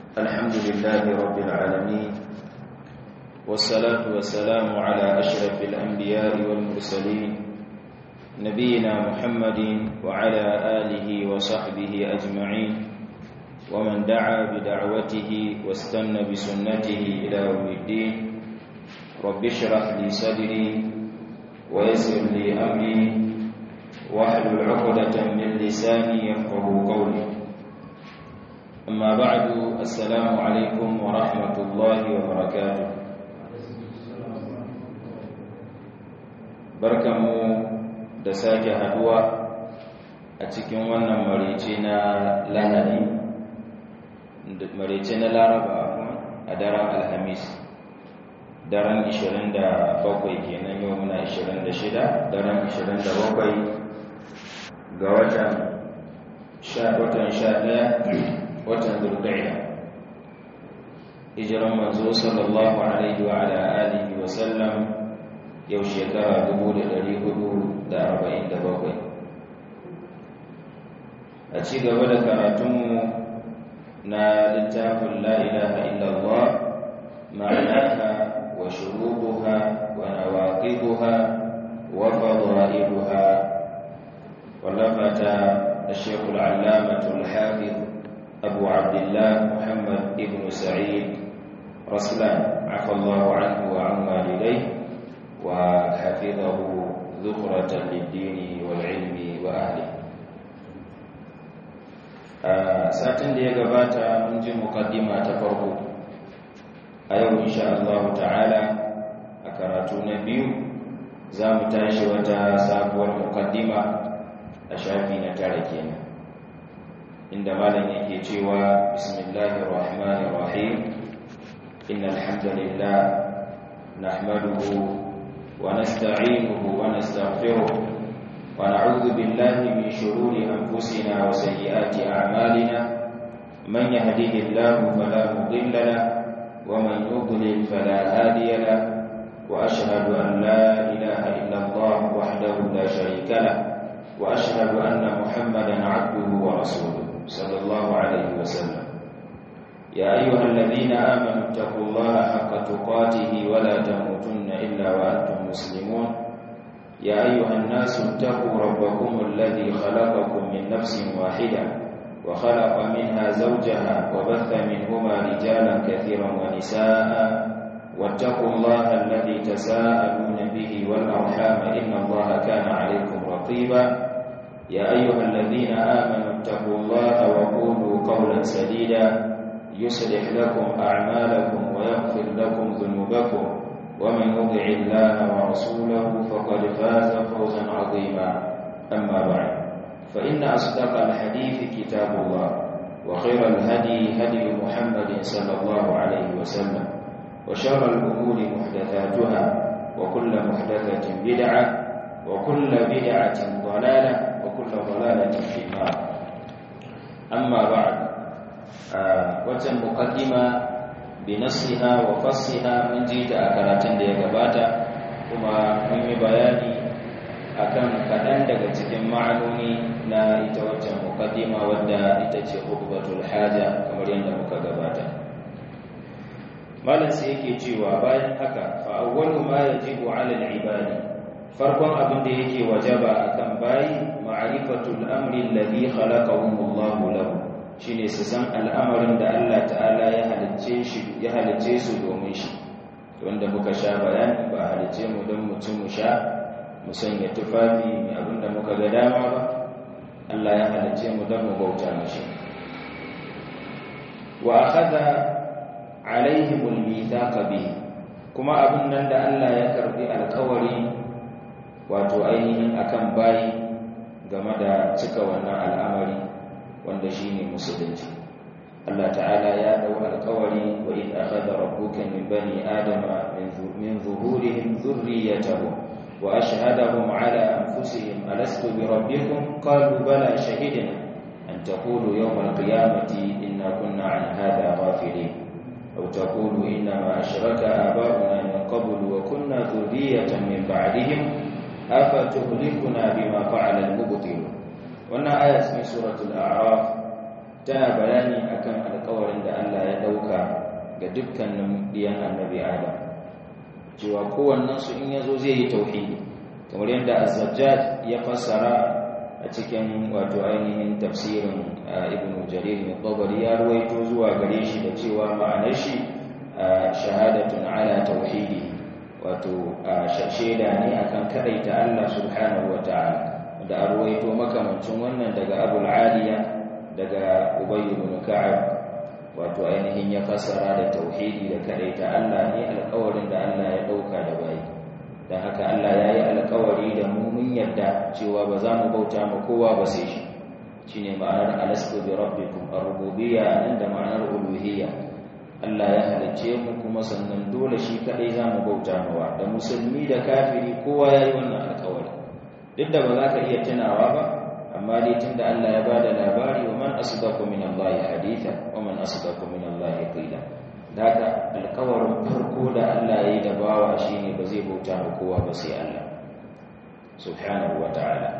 الحمد لله رب العالمين والصلاة والسلام على أشرف الأنبياء والمرسلين نبينا محمد وعلى آله وصحبه أجمعين ومن دعا بدعوته واستنى بسنته إلى يوم الدين رب اشرح لي صدري ويسر لي أمري واحلل عقدة من لساني يفقه قولي أما بعد السلام عليكم ورحمة الله وبركاته barkanmu da sake haduwa a cikin wannan marece na lahadi marece na laraba a daren alhamis daren 27 kenan yau muna 26 daren 27 ga watan watan 11 watan zurgaya hijiran manzo sallallahu alaihi wa ala alihi wa sallam yau shekara 447 a ci gaba da karatunmu na littafin la ilaha illallah ma'anaha wa shurubuha wa nawaqiduha wa fadailuha wallafata الشيخ العلامة الحافظ أبو عبد الله محمد ابن سعيد رسلان عفى الله عنه وعن والديه وحفظه ذخرة للدين والعلم وأهله satin da ya gabata mun ji mukaddima ta farko a yau insha Allah ta'ala a karatu na biyu za mu tashi wata sabuwar mukaddima a shafi na tara kenan inda malam yake cewa bismillahir rahmanir rahim innal hamdalillah nahmaduhu wa nasta'inuhu wa nastaghfiruh wa na'udhu billahi min shururi anfusina wa sayyiati a'malina man yahdihillahu fala mudilla lahu wa man yudlil fala hadiya lahu wa ashhadu an la ilaha illa Allah wahdahu la sharika lahu wa ashhadu anna Muhammadan 'abduhu wa rasuluhu صلى الله عليه وسلم يا أيها الذين آمنوا اتقوا الله حق تقاته ولا تموتن إلا وأنتم مسلمون يا أيها الناس اتقوا ربكم الذي خلقكم من نفس واحدة وخلق منها زوجها وبث منهما رجالا كثيرا ونساء واتقوا الله الذي تساءلون به والأرحام إن الله كان عليكم رقيبا يا أيها الذين آمنوا اتقوا الله وقولوا قولا سديدا يصلح لكم أعمالكم ويغفر لكم ذنوبكم ومن يطع الله ورسوله فقد فاز فوزا عظيما أما بعد فإن أصدق الحديث كتاب الله وخير الهدي هدي محمد صلى الله عليه وسلم وشر الأمور محدثاتها وكل محدثة بدعة وكل بدعة ضلالة وكل ضلالة في النار أما بعد wata mukaddima bi nasiha wa fassiha mun ji ta a karatun da ya gabata kuma mun yi bayani akan kaɗan daga cikin ma'anoni na ita wacce mukaddima wadda ita ce hukbatul haja kamar yadda muka gabata malam sai yake cewa bayan haka fa awwalu ma yajibu 'ala al-ibadi farkon abin da yake wajaba akan bayi ma'rifatul amri alladhi khalaqahum Allahu lahu shine su san al'amarin da Allah ta'ala ya halicce shi ya halicce su domin shi wanda muka sha bayani ba halicce mu don mutum mu sha mu sanya tufafi mai abin da muka ga dama ba Allah ya halicce mu don mu bauta mashi wa akhadha alaihim al-mithaqa bihi kuma abin nan da Allah ya karbi alkawari wato ainihin akan bayi game da cika wannan al'amari wanda shine musulunci Allah ta'ala ya dau alƙawari wa in akhadha rabbuka min bani adama min zuhurihim dhurriyyatahum wa ashhadahum ala anfusihim alastu bi rabbikum qalu bala shahidna an taqulu yawm al-qiyamati inna kunna an hadha ghafilin aw taqulu inna ma ashraka aba'una min qablu wa kunna dhurriyyatan min ba'dihim afatuhlikuna bima fa'ala al-mubtilun wannan aya cikin suratul a'raf tana bayani akan alƙawarin da Allah ya ga dukkanin diyan annabi adam cewa kowannensu in yazo zai yi tauhidi kamar yadda az-zajjaj ya fassara a cikin wato ainihin tafsirin ibn jarir mai tabari ya ruwaito zuwa gare shi da cewa ma'anar shi shahadatun ala tauhidi wato shaida ne akan kadaita Allah subhanahu wata'ala da a ruwaito makamancin wannan daga abul aliya daga ubay ibn ka'ab wato ainihin ya fassara da tauhidi da kadaita Allah ne alƙawarin da Allah ya dauka da bayi don haka Allah ya yi alkawari da mu mun yarda cewa ba za mu bauta ma kowa ba sai shi shi ne ma'anar alastu bi rabbikum ar-rububiyya nan da ma'anar uluhiyya Allah ya halicce mu kuma sannan dole shi kadai za mu bauta mawa da musulmi da kafiri kowa ya yi wannan alkawari duk da ba za ka iya tunawa ba amma dai tunda Allah ya bada labari wa man asdaqu min Allah haditha wa man asdaqu min Allah qila daga alkawarin farko da Allah ya yi da bawa shi ne ba zai bauta ma kowa ba sai Allah subhanahu wa ta'ala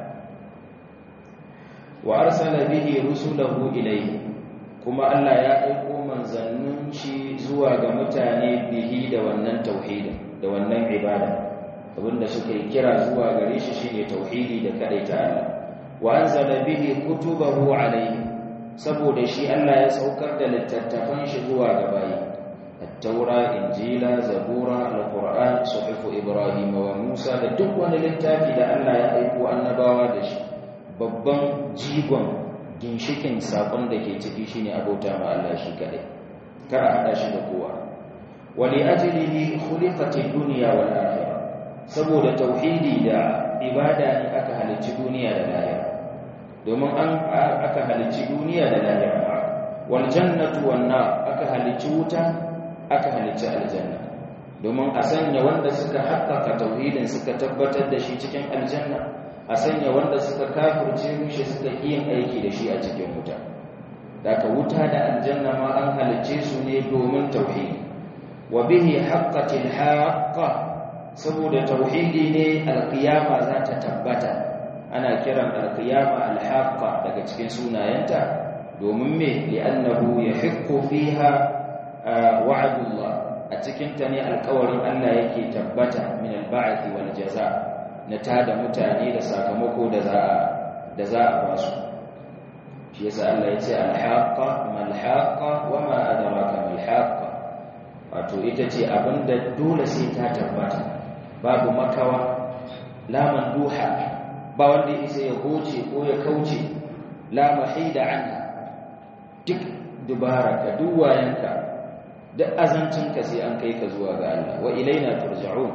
wa arsala bihi rusulahu ilayhi kuma Allah ya aiko manzannin shi zuwa ga mutane bihi da wannan tauhidin da wannan ibada abinda suka yi kira zuwa gare shi shine tauhidi da kadaita Allah wa anzala bihi kutubahu alayhi saboda shi Allah ya saukar da littattafan shi zuwa ga bayi التوراة إنجيلا زبورا القرآن صحف إبراهيم وموسى da duk wani littafi da Allah ya aiko annabawa da shi babban jigon ginshikin sakon da ke ciki shine abota ma Allah shi kadai kar a hada shi da kowa wali ajlihi khuliqatid dunya wal akhirah saboda tauhidi da ibada ne aka halicci duniya da lahira domin an aka halicci duniya da lahira wal jannatu wan nar aka halicci wuta aka halicci aljanna domin a sanya wanda suka haƙƙaƙa tauhidin suka tabbatar da shi cikin aljanna a sanya wanda suka kafirce mishi suka yin aiki da shi a cikin wuta daga wuta da aljanna ma an halicce su ne domin tauhidi wa bihi haqqatil haqqa saboda tauhidi ne alqiyama za ta tabbata ana kiran alqiyama alhaqqa daga cikin sunayenta domin me li'annahu yahiqqu fiha wa'adullah a cikin ta ne alƙawarin Allah yake tabbata min al-ba'th wal jaza na tada mutane da sakamako da za a da za a ba su shi yasa Allah yace al-haqqa mal haqqa wa ma adraka mal haqqa wato ita ce abinda dole sai ta tabbata babu makawa la manduha ba wanda isa ya goce ko ya kauce la mahida anha duk dubara ka duwayenka duk azancinka sai an kai ka zuwa ga Allah wa ilaina turja'un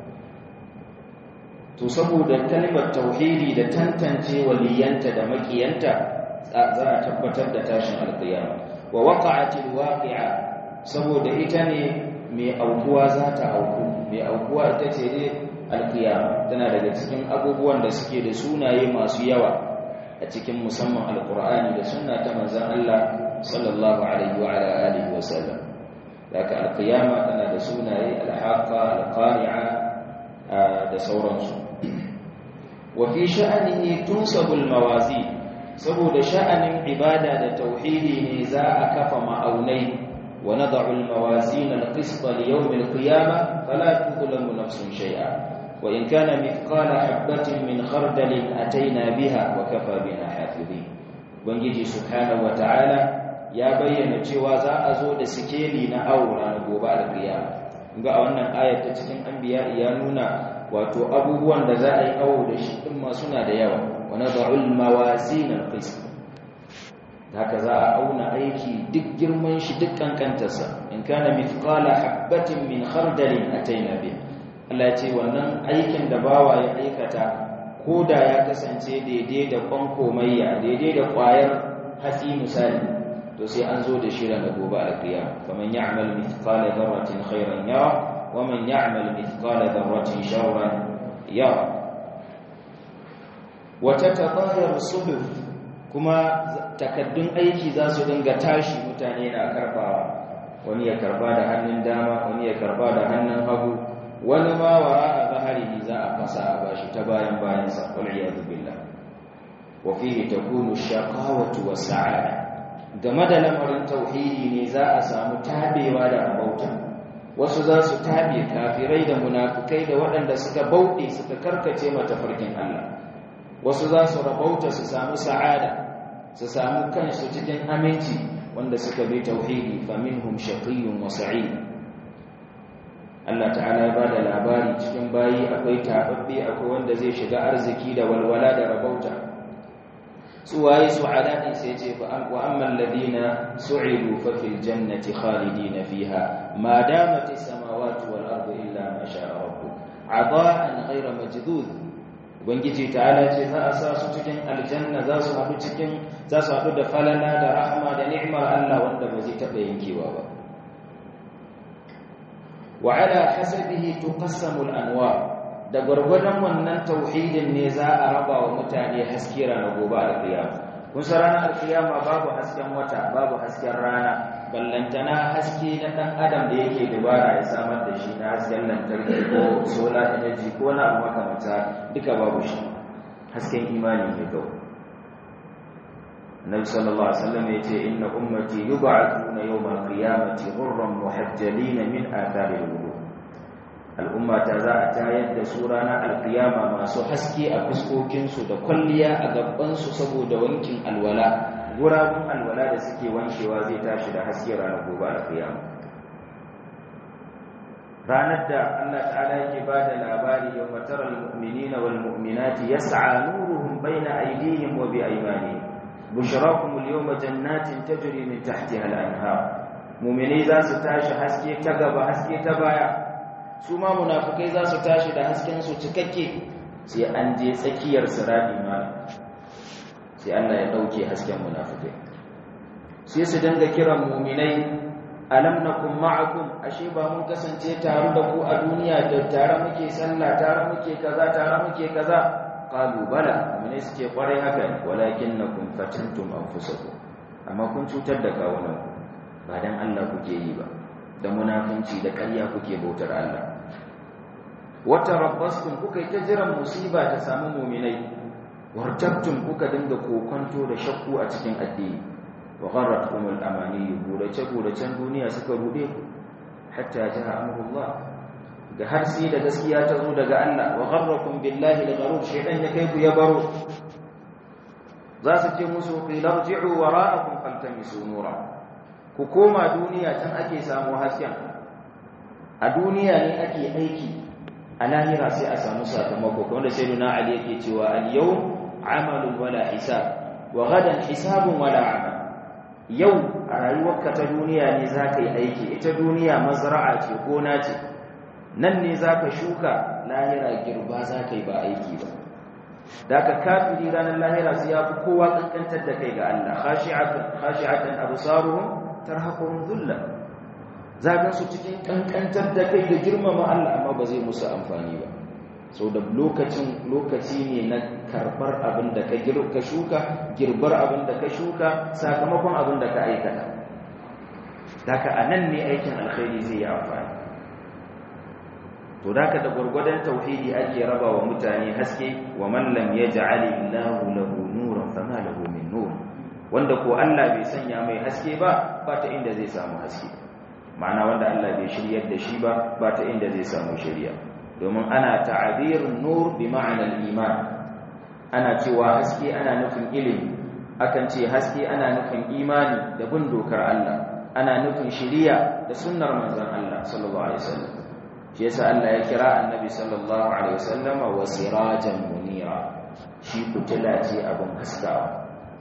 to saboda kalmar tauhidi da tantance waliyanta da makiyanta za a tabbatar da tashin alqiyama wa waqa'atil waqi'a saboda ita ne mai aukuwa za ta auku mai aukuwa ita ce ne alqiyama tana daga cikin abubuwan da suke da sunaye masu yawa a cikin musamman alqur'ani da sunna ta manzon Allah sallallahu alaihi wa ala alihi wa sallam daga alkiyama tana da sunaye alhaqa alqari'a da sauransu wa fi sha'anihi tunsabul mawazi saboda sha'anin ibada da tauhidi ne za a kafa ma'aunai wa nad'u almawazin alqisṭa li yawm alqiyamah fala tudlamu nafsun shay'a wa in kana mithqala habatin min khardalin ataina biha wa kafa bina hafizin ubangiji subhanahu wa ta'ala ya bayyana cewa za a zo da sikeli na aura na gobe alƙiyama ga a wannan ayat ta cikin anbiya ya nuna wato abubuwan da za a yi awo da shi din ma suna da yawa wa nad'ul mawazin alqist haka za a auna aiki duk girman shi duk kankantarsa in kana mithqala habatin min khardalin ataina bi Allah ya ce wannan aikin da bawa ya aikata ko da ya kasance daidai da kwankomayya daidai da ƙwayar hatsi misali to sai an zo da shi ranar gobe alƙiyama faman ya'mal mithqala dharratin khairan yara wa man ya'mal mithqala dharratin sharran yara wa tatadayar suhuf kuma takaddun aiki za su dinga tashi mutane na karbawa wani ya karba da hannun dama wani ya karba da hannun hagu wani ma wara a zaharihi za a fasa a bashi ta bayan bayansa wal iyadu billah wa fihi takunu shaqawatu was sa'ada a game da lamarin tauhidi ne za a samu tabewa da rabauta wasu za su tabe kafirai da munafukai da waɗanda suka bauɗe suka karkace mata farkin Allah wasu za su rabauta su samu sa'ada su samu kansu cikin aminci wanda suka bi tauhidi faminhum shaqiyyun wa sa'id Allah ta'ala ya bada labari cikin bayi akwai tababbe akwai wanda zai shiga arziki da walwala da rabauta su waye su'ada din sai ce fa wa amman ladina su'idu fa fil jannati khalidina fiha ma damat as-samawati wal ardu illa ma sha'a rabbuk adaan ghayra majdud ubangiji ta'ala ce za a sa su cikin aljanna za su haɗu cikin za su haɗu da falala da rahama da ni'mar Allah wanda ba zai taɓa yankewa ba wa ala hasabihi tuqassamu al-anwar da gwargwadon wannan tauhidin ne za a raba wa mutane haske ranar gobe alkiyama kun san ranar alkiyama babu hasken wata babu hasken rana ballantana haske na dan adam da yake dubara ya samar da shi na hasken lantarki ko solar energy ko na abu makamata duka babu shi hasken imani ne kawai Nabi sallallahu alaihi wasallam yace inna ummati yub'athuna yawm al-qiyamati ghurran muhajjalin min athari al-wudu al'umma ta za a tayar da su ranar alkiyama masu haske a fuskokinsu da kwalliya a gabansu saboda wankin alwala gurabun alwala da suke wankewa zai tashi da haske ranar gobe alkiyama ranar da Allah ta'ala yake ba da labari yau matarar mu'minina wal mu'minati yas'a nuruhum baina aydihim wa bi aymanihim bushrakum al-yawma jannatin tajri min tahtiha al-anhar mu'mini za su tashi haske ta gaba haske ta baya su ma munafikai za su tashi da hasken su cikakke sai an je tsakiyar sirati ma sai Allah ya dauke hasken munafikai sai su dinga kiran mu'minai alam nakum ma'akum ashe ba mun kasance tare da ku a duniya da tare muke sallah tare muke kaza tare muke kaza qalu bala mu'minai suke kwarai haka ne walakinnakum fatantum anfusakum amma kun cutar da kawunan ba dan Allah kuke yi ba da munafunci da ƙarya kuke bautar Allah wata rabbastum kuka yi ta jiran musiba ta samu muminai wartabtum kuka dinga kokonto da shakku a cikin addini wa gharratkum al-amani gurace guracen duniya suka rude ku hatta jaa amrullah ga har sai da gaskiya ta zo daga Allah wa gharrakum billahi al-gharur shaytan ya kai ku ya baro za su ce musu qila rji'u wara'akum faltamisu nura ku koma duniya can ake samu hasken a duniya ne ake aiki a lahira sai a samu sakamako wanda sai nuna ali yake cewa al-yau amalun wala hisab wa gadan hisabun wala amal yau a rayuwarka ta duniya ne za ka yi aiki ita duniya mazra'a ce gona ce nan ne za ka shuka lahira girba za ka yi ba aiki ba da ka kafiri ranar lahira sai ya fi kowa kankantar da kai ga Allah khashi'atan absaruhum tarhaquhum dhulla zagan su cikin kankantar da kai da girmama Allah amma ba zai musu amfani ba so da lokacin lokaci ne na karbar abin da ka ka shuka girbar abin da ka shuka sakamakon abin da ka aikata daga anan ne aikin alkhairi zai yi amfani to daga da gurgurdan tauhidi ake raba wa mutane haske wa man lam yaj'al Allahu lahu nuran fama lahu min nur wanda ko Allah bai sanya mai haske ba ba ta inda zai samu haske ma'ana wanda Allah bai shiryar da shi ba ba ta inda zai samu shiriya domin ana ta'abirun nur bi ma'anar iman ana cewa haske ana nufin ilimi akan ce haske ana nufin imani da bin dokar Allah ana nufin shiriya da sunnar manzon Allah sallallahu alaihi wasallam shi yasa Allah ya kira annabi sallallahu alaihi wasallam wa sirajan munira shi fitila ce abin haskawa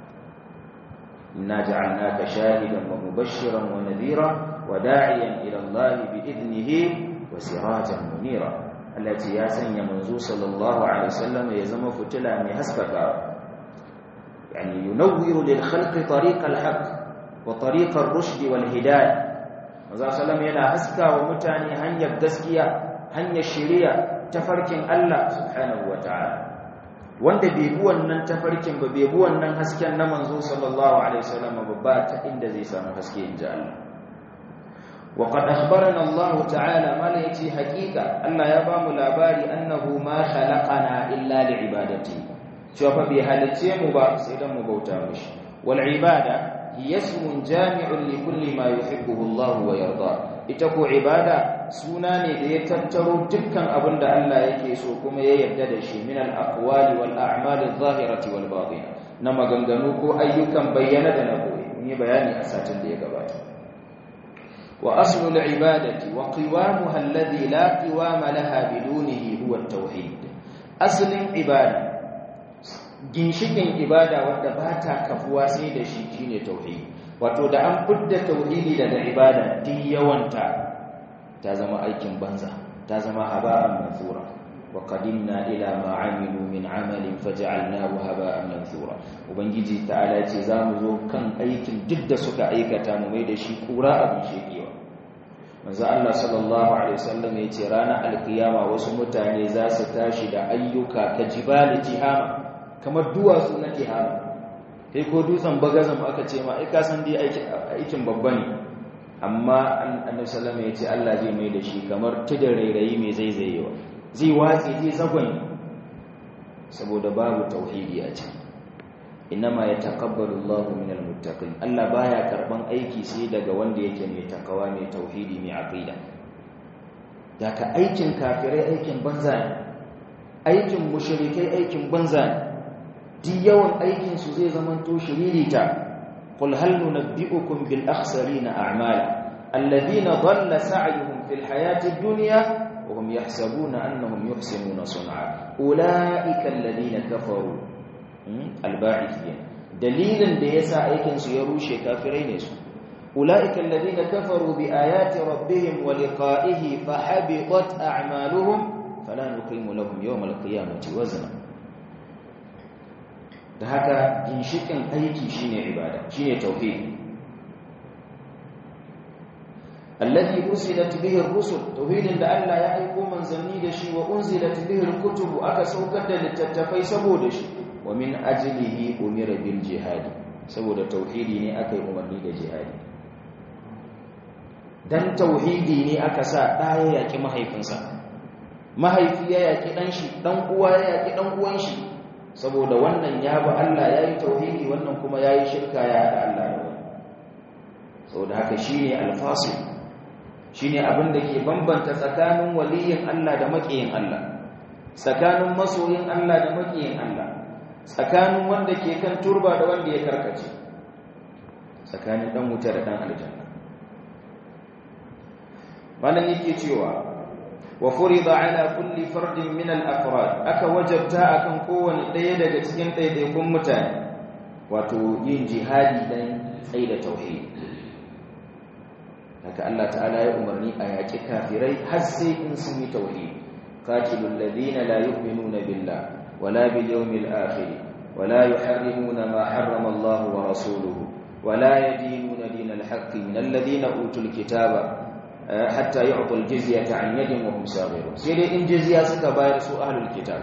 إنا جعلناك شاهدا ومبشرا ونذيرا وداعيا إلى الله بإذنه وسراجا منيرا التي يا سن منزو صلى الله عليه وسلم يزم فتلا من حسبك يعني ينور للخلق طريق الحق وطريق الرشد والهداية manzo sallam yana haska wa mutane hanyar gaskiya hanyar shari'a tafarkin Allah subhanahu wataala wanda bai bi wannan tafarkin ba bai bi wannan hasken na manzo sallallahu alaihi wasallam ba ba ta inda zai samu haske inji Allah wa qad akhbarana Allah ta'ala mala yace haqiqa Allah ya bamu labari annahu ma khalaqana illa li'ibadati cewa fa bai halice mu ba sai dan mu bauta mishi wal ibada yasmun jami'un li kulli ma yuhibbuhu Allah wa yarda ita ko ibada suna ne da ya tattaro dukkan abin da Allah yake so kuma ya yarda da shi min al-aqwali wal a'mali adh-dhahirati wal batina na maganganu ko ayyukan bayyana da na boye mun yi bayani a satin da ya gabata wa aslu al-ibadati wa qiwamuha alladhi la qiwama laha bidunihi huwa at-tauhid aslin ibada ginshikin ibada wanda ba ta kafuwa sai da shi shine tauhidi wato da an fudda tauhidi daga ibada duk yawanta ta zama aikin banza ta zama haba'an mansura wa qadimna ila ma amilu min amalin faj'alnahu haba'an mansura ubangiji ta'ala ce zamu zo kan aikin duk da suka aikata mu mai da shi kura abin shekewa manzo Allah sallallahu alaihi wasallam yace ranar alkiyama wasu mutane za su tashi da ayyuka ka jibali tihama kamar duwatsu na tihama kai ko dutsen bagazan aka ce ma ai ka san dai aikin babba ne amma annabi sallallahu alaihi wasallam Allah zai mai da shi kamar tudun rairayi mai zaizayewa zai watsi zai zagon saboda babu tauhidi a ciki inma yataqabbalu Allahu minal muttaqin Allah baya karban aiki sai daga wanda yake mai takawa mai tauhidi mai aqida daga aikin kafirai aikin banza ne aikin mushrikai aikin banza ne duk yawan aikinsu zai zamanto shiririta qul hal nunabbi'ukum bil akhsarina a'mala alladhina dhalla sa'yuhum fil hayati ad-dunya wa hum yahsabuna annahum yuhsinuna sun'a ulaika alladhina kafaru al-ba'ithiyya dalilin da yasa aikinsu ya rushe kafirai ne su ulaika alladhina kafaru bi ayati rabbihim wa liqa'ihi fahabitat a'maluhum fala nuqimu lahum yawm al-qiyamati wazna da haka ginshikin aiki shine ibada shine tauhid alladhi usilat bihi ar-rusul tauhidin da Allah ya aiko manzanni da shi wa unzilat bihi al-kutub aka saukar da littattafai saboda shi wa min ajlihi umira bil jihad saboda tauhidi ne aka yi umarni da jihadi dan tauhidi ne aka sa ɗaya yaki mahaifinsa mahaifi ya yaki dan shi dan uwa ya yaki dan uwan shi saboda wannan ya bi Allah ya yi tauhidi wannan kuma ya yi shirka ya haɗa Allah da wani saboda haka shi ne alfasil shi ne abin da ke bambanta tsakanin waliyin Allah da maƙiyin Allah tsakanin masoyin Allah da maƙiyin Allah tsakanin wanda ke kan turba da wanda ya karkace tsakanin ɗan wuta da ɗan aljanna malam yake cewa wa furida ala kulli fardin min al-afrad aka wajabta akan kowane ɗaya daga cikin ɗaiɗaikun mutane wato yin jihadi dan tsaida tauhid haka Allah ta'ala ya umarni a yaƙi kafirai har sai in sun yi tauhid qatilul ladina la yu'minuna billah wala bil yawmil akhir wala yuharrimuna ma harrama Allah wa rasuluhu wala yadinuna dinal haqqi min alladhina utul kitaba hatta yu'tul jizyata an yadin wa hum saghirun sai dai in jizya suka bayar su ahlul kitab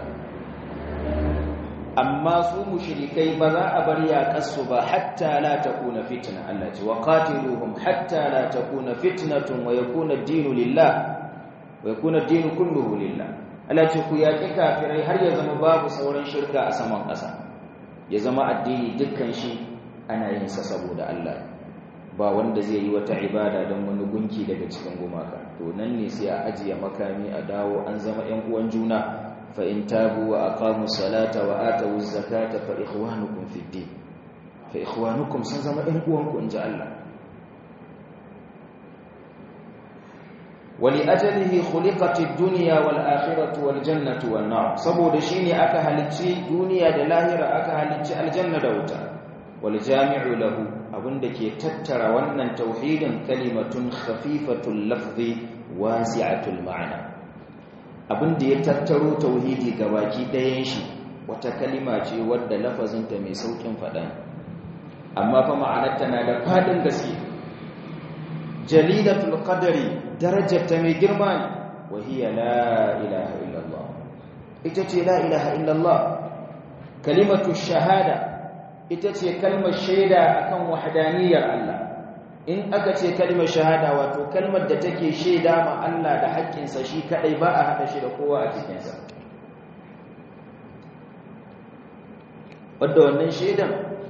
amma su mushrikai ba za a bar yaƙarsu ba hatta la takuna fitna Allah ce wa qatiluhum hatta la takuna fitnatun wa yakuna ad-dinu lillah wa yakuna ad-dinu kulluhu lillah Allah ce ku yaƙi kafirai har ya zama babu sauran shirka a saman ƙasa ya zama addini dukkan shi ana yin sa saboda Allah ba wanda zai yi wata ibada don wani gunki daga cikin gumaka to nan ne sai a ajiye makami a dawo an zama ƴan uwan juna fa in tabu wa aqamu salata wa atu zakata fa ikhwanukum fid din fa ikhwanukum sun zama ƴan uwanku inji Allah ولأجله خلقت الدنيا والآخرة والجنة والنار saboda shine aka halicci duniya da lahira aka halicci aljanna da wuta wal jami'u lahu abinda ke tattara wannan tauhidin kalimatun khafifatul lafzi wasi'atul ma'ana abinda ya tattaro tauhidi gabaki ɗayan shi wata kalima ce wadda lafazinta mai saukin faɗa amma fa ma'anarta na da fadin gaske jalilatul qadari darajarta mai girma ne wa hiya la ilaha illallah ita ce la ilaha illallah kalimatu shahada ita ce kalmar shaida akan wahdaniyar Allah in aka ce kalmar shahada wato kalmar da take shaida ma Allah da haƙƙinsa shi kadai ba a hada shi da kowa a cikin sa wanda wannan shaidan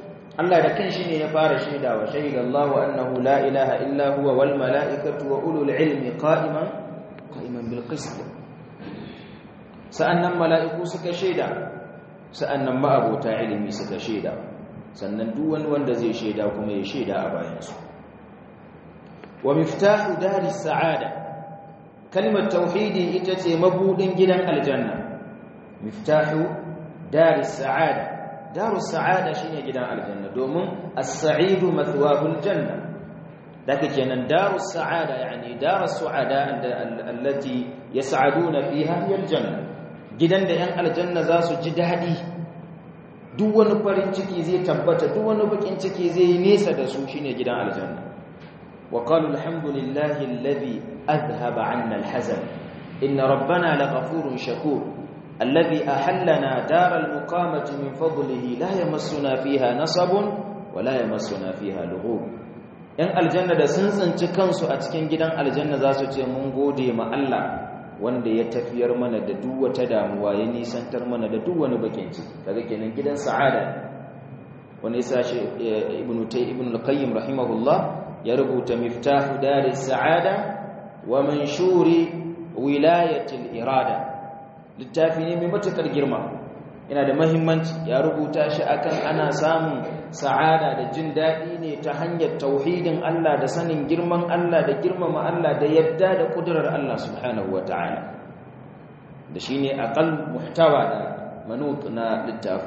Allah da kanshi ne ya fara shaidawa shahidallahu annahu la ilaha illa huwa wal mala'ikatu wa ulul ilmi qa'iman qa'iman bil qist sa'annan mala'iku suka shaida sa'annan ma'abota ilimi suka shaida sannan duk wani wanda zai shaida kuma ya shaida a bayansu wa miftahu daris sa'ada kalmar tauhidi ita ce mabudin gidan aljanna miftahu daris sa'ada darus sa'ada shine gidan aljanna domin as-sa'idu mathwabul janna daga kenan darus sa'ada yani darus su'ada allati yas'aduna fiha hiya aljanna gidan da yan aljanna za su ji dadi duk wani farin ciki zai tabbata duk wani bakin ciki zai yi nesa da su shine gidan aljanna wa qalu alhamdulillahi alladhi adhhaba 'anna alhazan inna rabbana laghafurun shakur alladhi ahallana daral muqamati min fadlihi la yamassuna fiha nasabun wa la yamassuna fiha lughub yan aljanna da sun tsinci kansu a cikin gidan aljanna za su ce mun gode ma Allah wanda ya tafiyar mana da duk wata damuwa ya nisantar mana da duk wani bakin ciki kaga kenan gidan sa'ada wani yasa shi ibnu tay ibnu al-qayyim rahimahullah ya rubuta miftahu daris sa'ada wa manshuri wilayati al-irada littafi ne mai matukar girma yana da mahimmanci ya rubuta shi akan ana samun sa'ada da jin daɗi ne ta hanyar tauhidin Allah da sanin girman Allah da girmama Allah da yadda da kudurar Allah subhanahu wata'ala da shine aqal muhtawa da manut na littafi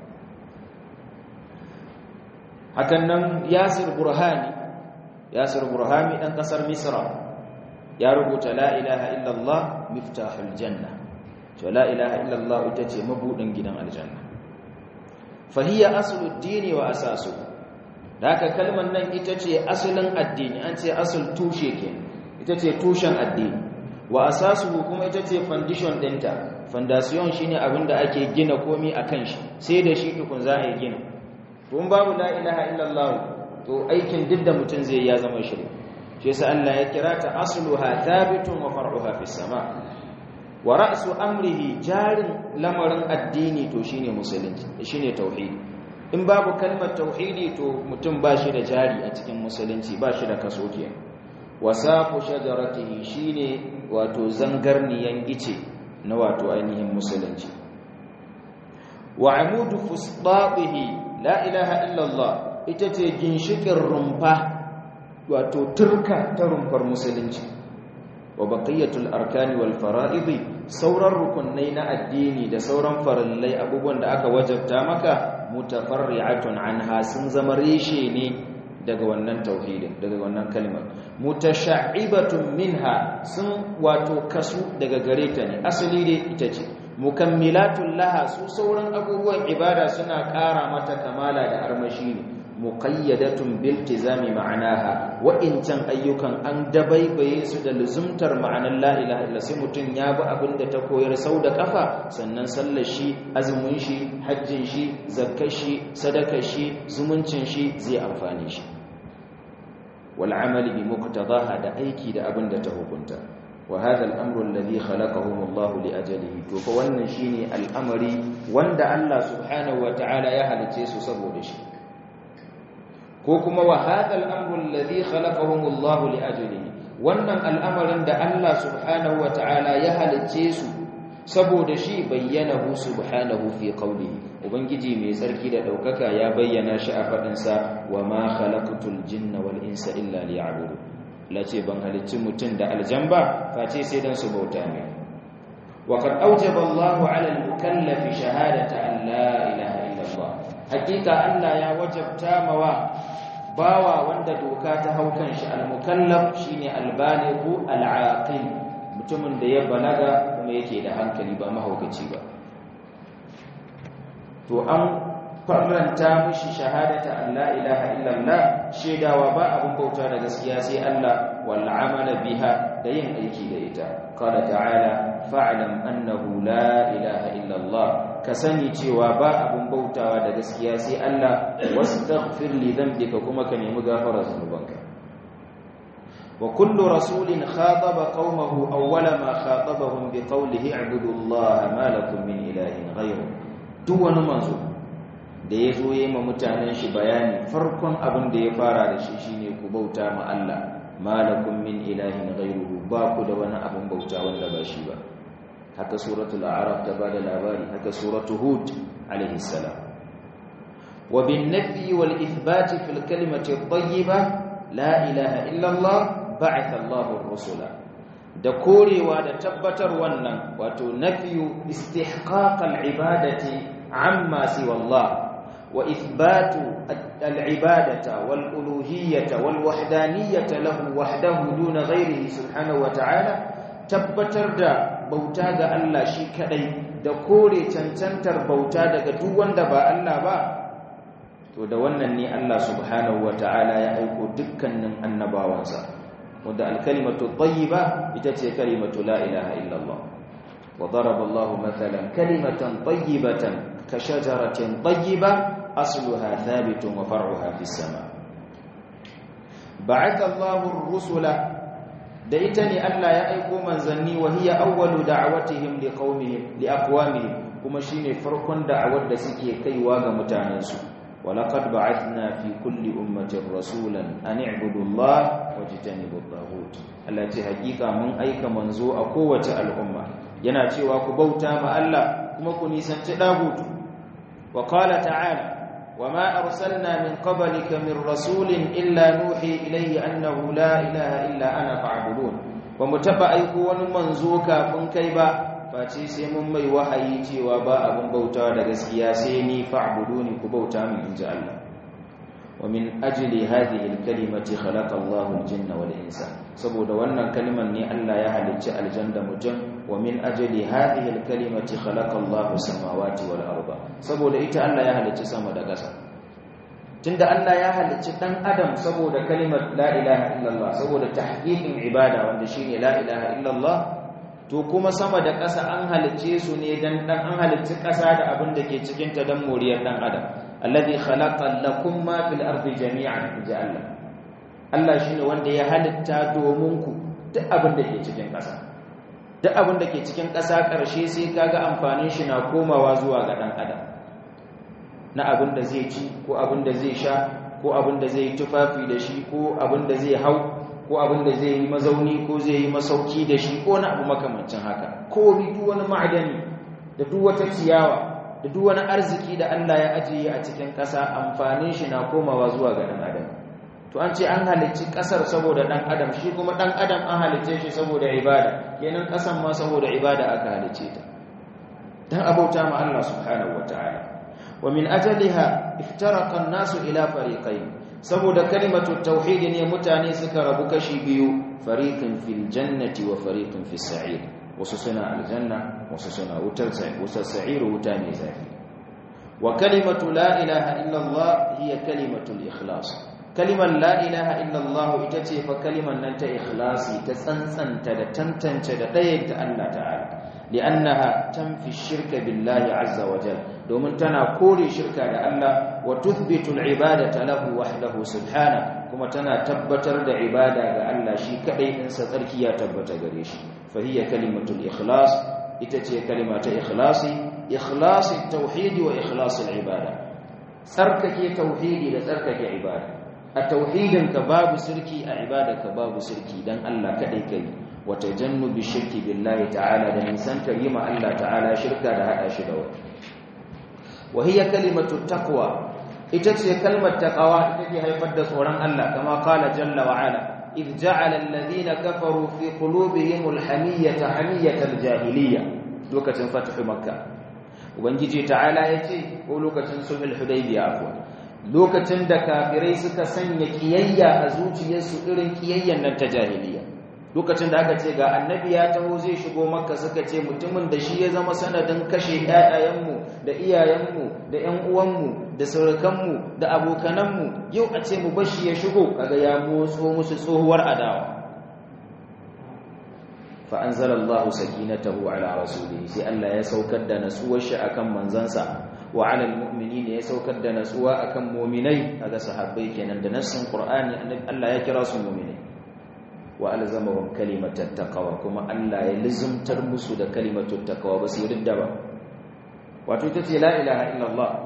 hakan nan Yasir Burhani Yasir Burhani dan kasar Misra ya rubuta la ilaha illallah miftahul janna to la ilaha illallah ita ce mabudin gidan aljanna fahiya aslud dini wa asasu haka kalmar nan ita ce asalin addini an ce asul tushe ke ita ce tushen addini wa asasu kuma ita ce foundation dinta foundation shine abinda ake gina komai akan shi sai da shi tukun za a yi gina to babu la ilaha illallah to aikin duk da mutum zai ya zama shirka shi yasa Allah ya kira ta asluha thabitun wa far'uha fis sama' wa ra'su amrihi jarin lamarin addini to shine musulunci shine tauhidi in babu kalmar tauhidi to mutum ba shi da jari a cikin musulunci ba shi da kaso ke wasaqu shajaratihi shine wato zangarniyan ice na wato ainihin musulunci wa amudu fusdatihi la ilaha illallah ita ce ginshikin rumfa wato turka ta rumfar musulunci wa baqiyatul arkani wal fara'idi sauran rukunai na addini da sauran farillai abubuwan da aka wajabta maka mutafarri'atun anha sun zama reshe ne daga wannan tauhidin daga wannan kalmar mutasha'ibatun minha sun wato kasu daga gare ta ne asali dai ita ce mukammilatun laha su sauran abubuwan ibada suna ƙara mata kamala da armashi ne muqayyadatun biltizami ma'anaha wa'incan ayyukan an dabaibaye su da luzumtar ma'anar la ilaha illa sai mutun ya bi abinda ta koyar sau da kafa sannan sallar shi azumin shi hajjin shi zakkar shi sadakar shi zumuncin shi zai amfane shi wal amali bi muqtadaha da aiki da abinda ta hukunta wa hadha al-amru alladhi khalaqahum Allah li ajalihi to fa wannan shine al'amari wanda Allah subhanahu wa ta'ala ya halice su saboda shi ko kuma wa hadha al-amru alladhi khalaqahum Allah li ajlihi wannan al'amarin da Allah subhanahu wa ta'ala ya halice su saboda shi bayyanahu subhanahu fi qawlihi ubangiji mai tsarki da daukaka ya bayyana shi a fadin sa wa ma khalaqtul jinna wal insa illa liya'budun lace ban halicci mutun da aljamba face sai dan su bauta ne wa qad awjaba Allah 'ala al-mukallafi shahadata an la ilaha illa Allah hakika Allah ya wajabta mawa bawa wanda doka ta hau kan shi al-mukallaf shine al-balighu al-aqil mutumin da ya balaga kuma yake da hankali ba mahaukaci ba to an farlanta mishi shahadata an la ilaha illallah shedawa ba abun bauta da gaskiya sai Allah wal amala biha da yin aiki da ita qala ta'ala fa'lam annahu la ilaha illallah ka sani cewa ba abun bautawa da gaskiya sai Allah wastaghfir li dhanbika kuma ka nemi gafara zunubanka wa kullu rasulin khataba qaumahu awwala ma khatabahum biqawlihi i'budu allaha ma lakum min ilahin ghayru duk wani manzo da ya zo yi ma mutanen shi bayani farkon abin da ya fara da shi shine ku bauta ma Allah malakum min ilahin ghayruhu ba ku da wani abin bauta wanda ba shi ba haka suratul a'raf ta bada labari haka suratul hud alaihi salam wa bin nafi wal ithbat fil kalimati at-tayyiba la ilaha illa Allah ba'atha Allahu ar-rusula da korewa da tabbatar wannan wato nafiyu istihqaq al-ibadati amma siwa Allah wa ithbatu al-ibadata wal uluhiyyata wal wahdaniyata lahu wahdahu duna ghayrihi subhanahu wa ta'ala tabbatar da bauta ga Allah shi kadai da kore cancantar bauta daga duk wanda ba Allah ba to da wannan ne Allah subhanahu ta'ala ya aiko dukkanin annabawansa wanda alkalimatu tayyiba ita ce kalimatu la ilaha illallah wa daraba Allah mathalan kalimatan tayyibatan ka shajaratin tayyiba asluha thabitun wa far'uha fis sama ba'atha Allahu ar-rusula da ita ne Allah ya aiko manzanni wa hiya awwalu da'awatihim liqaumihim liaqwamihim kuma shine farkon da'awar da suke kaiwa ga mutanensu ولقد بعثنا في كل أمة رسولا أن اعبدوا الله واجتنبوا الطاغوت التي حقيقة من أيك منزو أقوة الأمة yana cewa ku bauta ma Allah kuma ku nisanci dagutu wa qala ta'ala wama arsalna min qablika min rasulin illa nuhi ilayhi annahu la ilaha illa ana fa'budun ba mu taba aiko wani manzo kafin kai ba face sai mun mai wahayi cewa ba abin bautawa da gaskiya sai ni fa'buduni ku bauta min inji Allah wa min ajli hadhihi al-kalimati khalaqa Allahu al-jinna wal insa saboda wannan kalmar ne Allah ya halicci aljanna mutum wa min ajli hadhihi al-kalimati khalaqa Allahu samawati wal arda saboda ita Allah ya halicci sama da ƙasa tunda Allah ya halicci dan adam saboda kalimar la ilaha illallah saboda tahqiqin ibada wanda shine la ilaha illallah to kuma sama da ƙasa an halicce su ne dan dan an halicci ƙasa da abin da ke cikin ta dan moriyar dan adam alladhi khalaqa lakum ma fil ardi jami'an inja Allah Allah shine wanda ya halitta domin ku duk abin da ke cikin ƙasa duk abin da ke cikin ƙasa ƙarshe sai kaga amfanin shi na komawa zuwa ga dan adam na abin da zai ci ko abin da zai sha ko abin da zai tufafi da shi ko abin da zai hau ko abin da zai yi mazauni ko zai yi masauki da shi ko na abu makamancin haka ko bi duk wani ma'adani da duk wata ciyawa da duk wani arziki da Allah ya ajiye a cikin ƙasa amfanin shi na komawa zuwa ga ɗan adam to an ce an halicci ƙasar saboda ɗan adam shi kuma ɗan adam an halicce shi saboda ibada kenan ƙasan ma saboda ibada aka halicce ta dan abauta ma Allah subhanahu wataala wa min ajaliha iftaraqa an-nasu ila fariqayn saboda kalimatu tauhid ne mutane suka rabu kashi biyu fariqin fil jannati wa fariqin fis sa'ir wasu suna aljanna wasu suna wutar sai wasu sa'ir wuta ne zafi wa kalimatu la ilaha illa Allah hiya kalimatu al-ikhlas kalimar la ilaha illa Allah ita ce fa kalimar nan ta ikhlasi ta tsantsanta da tantance da ɗayanta Allah ta'ala li'annaha tanfi shirka billahi azza wa jalla domin tana kore shirka da Allah wa tuthbitu al-ibadata lahu wahdahu subhana kuma tana tabbatar da ibada ga Allah shi kadai in sa tsarki ya tabbata gare shi fa hiya kalimatul ikhlas ita ce kalima ta ikhlasi ikhlasi tauhidi wa ikhlasi al-ibada tsarkake tauhidi da tsarkake ibada a tauhidin ka babu shirki a ibada ka babu shirki dan Allah kadai kai wa tajannubi shirki billahi ta'ala da nisan karima Allah ta'ala shirka da hada shi da wani وهي كلمة التقوى itace kalmar taqwa take haifar da tsoron Allah kama qala jalla wa ala id ja'ala alladhina kafaru fi qulubihim alhamiyata hamiyatal jahiliyya lokacin fathu makka ubangiji ta'ala yace ko lokacin sulhul hudaybiya afwa lokacin da kafirai suka sanya kiyayya a zuciyarsu irin kiyayyan nan ta jahiliyya lokacin da aka ce ga annabi ya taho zai shigo makka suka ce mutumin da shi ya zama sanadin kashe ƴaƴayenmu da iyayenmu da ƴan uwanmu da surukanmu da abokananmu yau a ce mu bashi ya shigo kaga ya motso musu tsohuwar adawa fa anzalallahu sakinatahu ala rasulihi sai Allah ya saukar da natsuwar shi akan manzansa wa ala almu'minina ya saukar da natsuwa akan mu'minai kaga sahabbai kenan da nassin qur'ani Allah ya kira su mu'minai wa alzamahum kalimatat taqwa kuma Allah ya lizumtar musu da kalimatut taqwa ba su yarda ba wato ita ce la ilaha illallah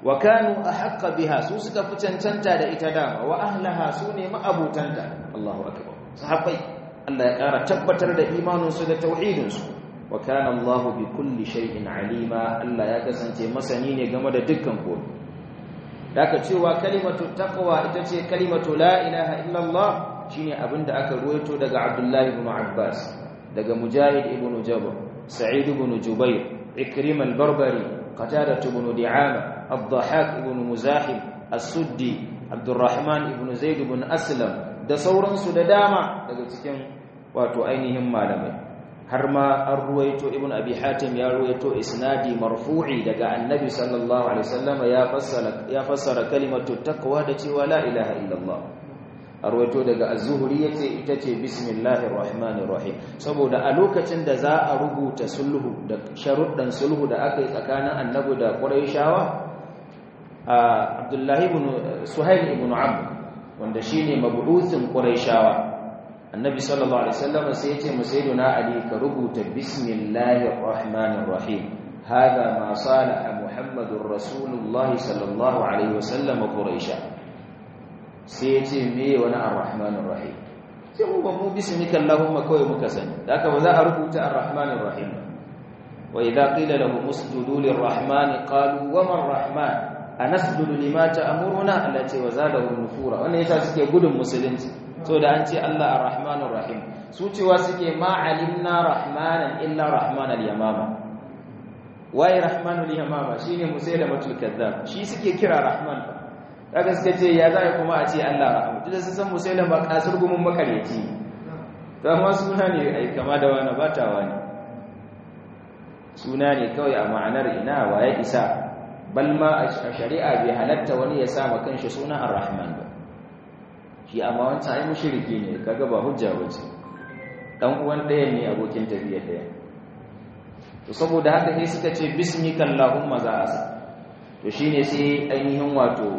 wa kanu ahqqa biha su suka fi cancanta da ita dama wa ahlaha su ne ma'abutanta Allahu akbar sahabbai Allah ya ƙara tabbatar da imaninsu da tauhidinsu wa kana Allahu bi kulli shay'in alima Allah ya kasance masani ne game da dukkan komai daga cewa kalimatu taqwa ita ce kalimatu la ilaha illallah shine abinda aka ruwaito daga Abdullah ibn Abbas daga Mujahid ibn Jabr Sa'id ibn Jubair Ikrim al-Barbari Qatada ibn Di'ama Ad-Dhahhak ibn Muzahim As-Suddi Abdurrahman ibn Zaid ibn Aslam da sauransu da dama daga cikin wato ainihin malamai har ma an ruwaito ibn abi hatim ya ruwaito isnadi marfu'i daga annabi sallallahu alaihi wasallam ya fassara ya fassara kalimatu taqwa da cewa la ilaha illallah a ruwaito daga az-zuhri yace ita ce bismillahir rahmanir rahim saboda a lokacin da za a rubuta sulhu da sharuddan sulhu da aka yi tsakanin annabi da quraishawa abdullahi ibn suhail ibn amr wanda shine mabu'uthin quraishawa annabi sallallahu alaihi wasallam sai yace mu sayyiduna ali ka rubuta bismillahir rahmanir rahim hada ma salaha muhammadur rasulullah sallallahu alaihi wasallam quraisha sai yace me wani arrahmanir rahim sai mu ba mu bismika allahumma kawai muka sani haka ba za a rubuta arrahmanir rahim wa idha qila lahum usjudu lirrahmani qalu wa man rahman anasjudu lima ta'muruna allati wa zadahum nufura wannan yasa suke gudun musulunci so da an ce Allah ar-Rahmanur Rahim su cewa suke ma alimna rahmanan illa rahmanal yamama waye rahmanul yamama shine musailamatul kazzab shi suke kira rahman kaga suka ce ya zai kuma a ce Allah rahman duk sun san musailama kasar gumin makareci to amma suna ne ai kama da wani bata wani suna ne kawai a ma'anar ina waye isa bal ma a shari'a bai halatta wani ya sa ma kanshi suna ar-rahman ba shi amma wancan ai mushriki ne kaga ba hujja bace dan uwan ɗaya ne abokin tafiya ɗaya to saboda haka sai suka ce bismika allahumma za a to shine sai ainihin wato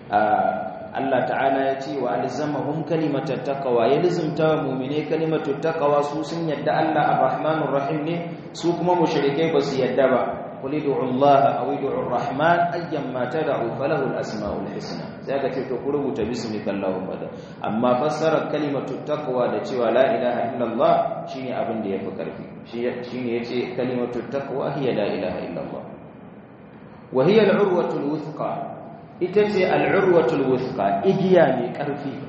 Allah ta'ala ya ce wa alzamahum kalimatat taqwa ya lizumta mu'mine kalimatut taqwa su sun yadda Allah arrahmanur rahim ne su kuma mushrike ba su yadda ba قل ادعوا الله او ادعوا الرحمن ايما تدعوا فله الاسماء الحسنى sai ka ce to ku rubuta bismika allahumma da amma fassara kalimatu taqwa da cewa la ilaha illallah shine abin da yafi karfi shine yace kalimatu taqwa hiya la ilaha illallah wa hiya al-urwatu al-wuthqa ita ce al-urwatu al-wuthqa igiya mai karfi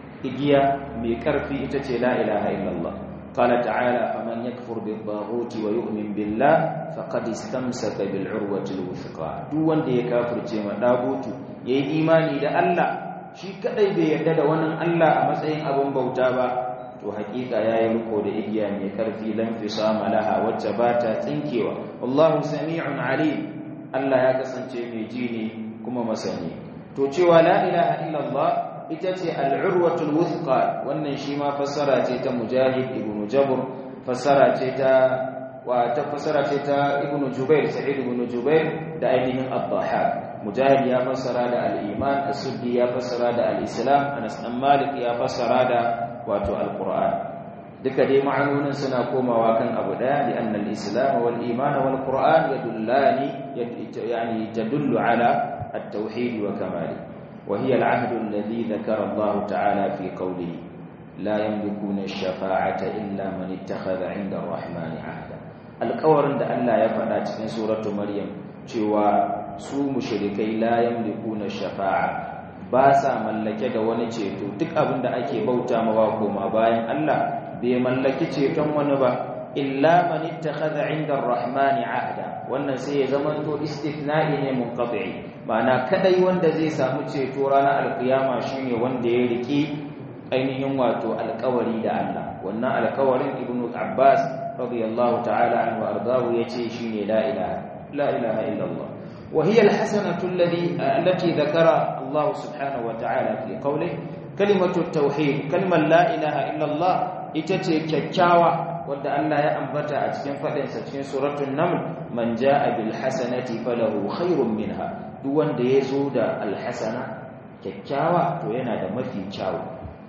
igiya mai karfi ita ce la ilaha illallah قال تعالى فمن يكفر بالطاغوت ويؤمن بالله فقد استمسك بالعروة الوثقى duk wanda ya kafirce ma dagutu yayi imani da Allah shi kadai bai yarda da wannan Allah a matsayin abin bauta ba to hakika yayi riko da igiya mai karfi lam fisama laha wacce ba ta tsinkewa wallahu sami'un alim Allah ya kasance mai ji ne kuma masani to cewa la ilaha illallah ita ce al'urwatul wuthqa wannan shi ma fassara ce ta mujahid ibn jabr fassara ce ta wa ta fassara ce ta ibn jubair sa'id ibn jubair da ainihin ad-dhahhak mujahid ya fassara da al-iman as-suddi ya fassara da al-islam anas dan malik ya fassara da wato al-qur'an duka dai ma'anonin suna komawa kan abu daya li anna al-islam wal iman wal qur'an yadullani yani tadullu ala at-tauhid wa kamalihi وهي العهد الذي ذكر الله تعالى في قوله لا يملكون الشفاعة إلا من اتخذ عند الرحمن عهدا القول عند الله يفعل cikin سورة مريم cewa su mushrikai la yamlikuna shafa'a ba sa mallake da wani ceto duk abin da ake bauta mawa koma bayan Allah bai mallaki ceton wani ba illa man ittakhadha 'inda ar-rahmani 'ahda wannan sai ya zama to istithna'i ne munqati ma'ana kadai wanda zai samu ceto ranar alkiyama shine wanda ya riki ainihin wato alƙawari da Allah wannan alƙawarin ibnu abbas radiyallahu ta'ala anhu ardahu yace shine la ilaha la ilaha illa Allah wa hiya alhasanatu alladhi allati dhakara Allah subhanahu wa ta'ala fi qawlihi kalimatu at-tauhid kalmar la ilaha illa Allah ita ce kyakkyawa wadda Allah ya ambata a cikin faɗinsa cikin suratul naml man jaa bil hasanati falahu khairun minha duk wanda ya zo da alhasana kyakkyawa to yana da mafi kyawu